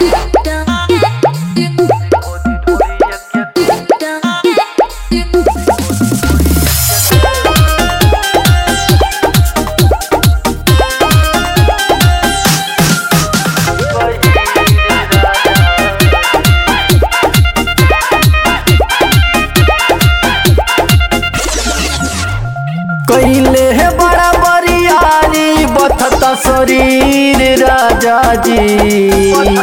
कैले है बड़ा बरियारी बथता शरीर राजा जी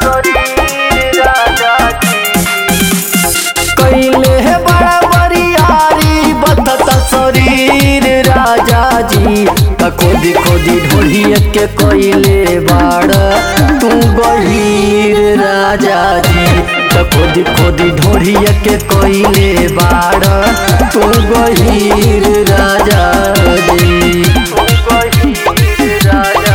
कैले है बड़ा बरियारी बथता शरीर राजा जी त खोदी खोदी ढोलिए के कैले बाड़ तू गहीर राजा जी त खोदी खोदी ढोलिए के कैले बाड़ तू गहीर राजा जी तू गहीर राजा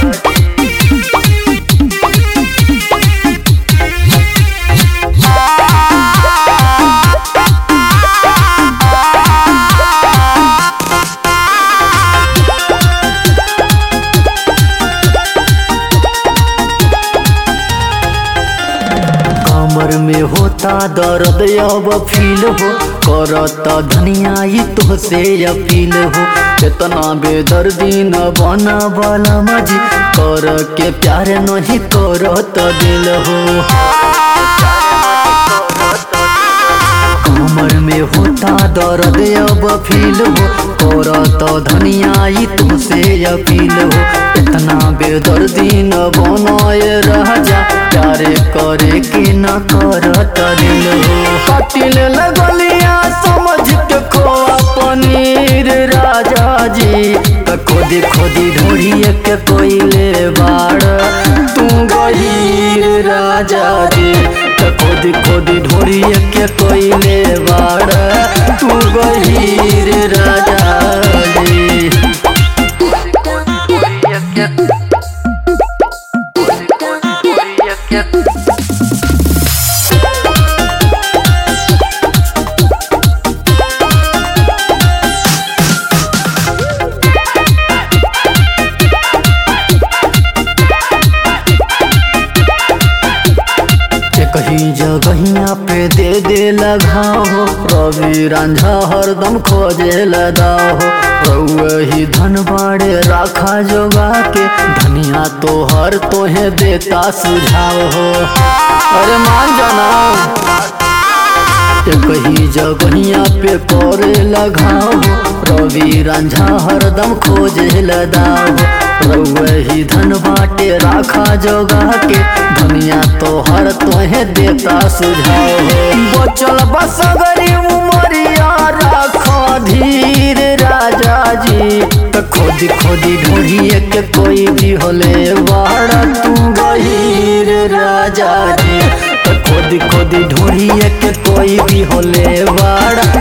कमर में होता दर्द अब फील हो करत धनिया ई तो से अपील हो इतना बेदर्दी न बना वाला मजी कर के प्यार नहीं करत दिल हो कमर में होता दर्द अब फील हो करत धनिया ई तो से अपील हो इतना बेदर्दी न बनाए रह जा प्यारे करे के न करत दिल हो कटिल लगलिया समझ के खोआ पनीर राजा जी त खोदी खोदी ढोड़िए के कोइले बाड़ तू गहीर राजा जी त खोदी खोदी ढोड़िए के कोइले बाड़ तू गहीर राजा जी कहीं जगहिया पे दे दे लगाओ रवि रांझा हरदम खोजे लगाओ रउही धन बाड़े राखा जोगा के धनिया तो हर तोहे देता सुझाव हो अरे मान जाना कहीं जगहिया पे करे लगाओ रवि रांझा हरदम खोजे लगाओ रउही धन बाटे राखा जोगा के दुनिया तो हर तोहे देता सुझाव बचल बसगरी उमरिया राखा धीर राजा जी त खोदी खोदी ढूंढिए के कोई भी होले बाड़ा तू गहीर राजा जी त खोदी खोदी ढूंढिए के कोई भी होले बाड़ा